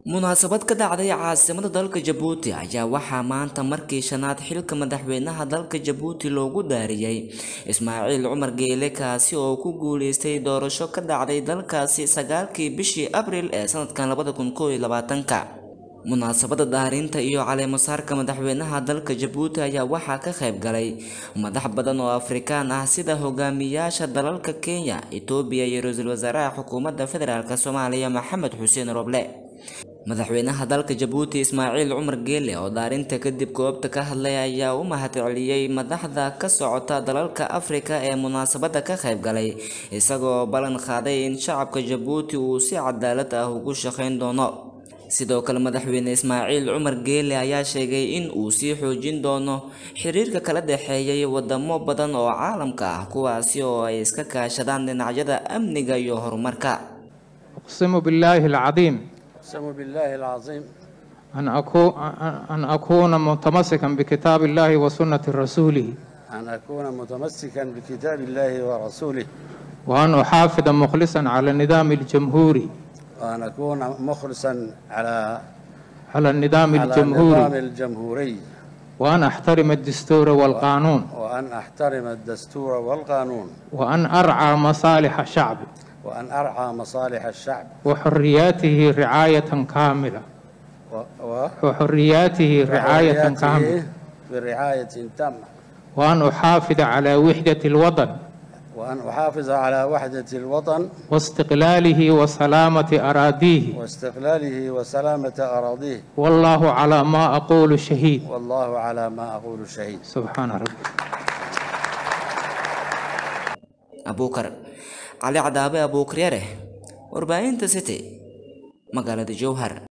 munaasabad ka dhacday caasimada dalka jabuuti ayaa waxaa maanta markii shanaad xilka madaxweynaha dalka jabuuti loogu daariyey ismaaciil cumar geele kaasi oo ku guuleystay doorasho ka dhacday dalkaasi sagaalkii bishii abriil ee sanadkan labada kun koob iyo labaatanka munaasabada daarinta iyo caleemasaarka madaxweynaha dalka jabuuti ayaa waxaa ka qayb galay madax badan oo afrikaan ah sida hogaamiyaasha dalalka kenya etoobiya iyo ra-iisul wasaaraha xukuumadda federaalk soomaaliya maxamed xuseen roble madaxweynaha dalka jabuuti ismaaciil cumar geele oo daarinta kadib goobta ka hadlay ayaa u mahadceliyey madaxda ka socota dalalka afrika ee munaasabada ka qayb galay isagoo ballan qaaday in shacabka jabuuti uu si cadaalad ah ugu shaqayn doono sidoo kale madaxweyne ismaaciil cumar geele ayaa sheegay in uu sii xoojin doono xiriirka kala dhexeeyay wadamo badan oo caalamka ah kuwaasi oo ay iska kaashadaan dhinacyada amniga iyo horumarka أقسم بالله العظيم أقسم بالله العظيم أن أكون, أن أكون متمسكا بكتاب الله وسنة رسوله أن أكون متمسكا بكتاب الله ورسوله وأن أحافظ مخلصا على النظام الجمهوري وأن أكون مخلصا على على النظام على النظام الجمهوري الجمهوري وأن أحترم الدستور والقانون وأن أحترم الدستور والقانون وأن أرعى مصالح الشعب وأن أرعى مصالح الشعب وحرياته رعاية كاملة و... و... وحرياته رعاية وحرياته كاملة برعاية تامة وأن أحافظ على وحدة الوطن وأن أحافظ على وحدة الوطن واستقلاله وسلامة أراضيه واستقلاله وسلامة أراضيه والله على ما أقول شهيد والله على ما أقول شهيد سبحان ربي abuukar cali cadaabe abuukaryare warbaahinta city magaalada jowhar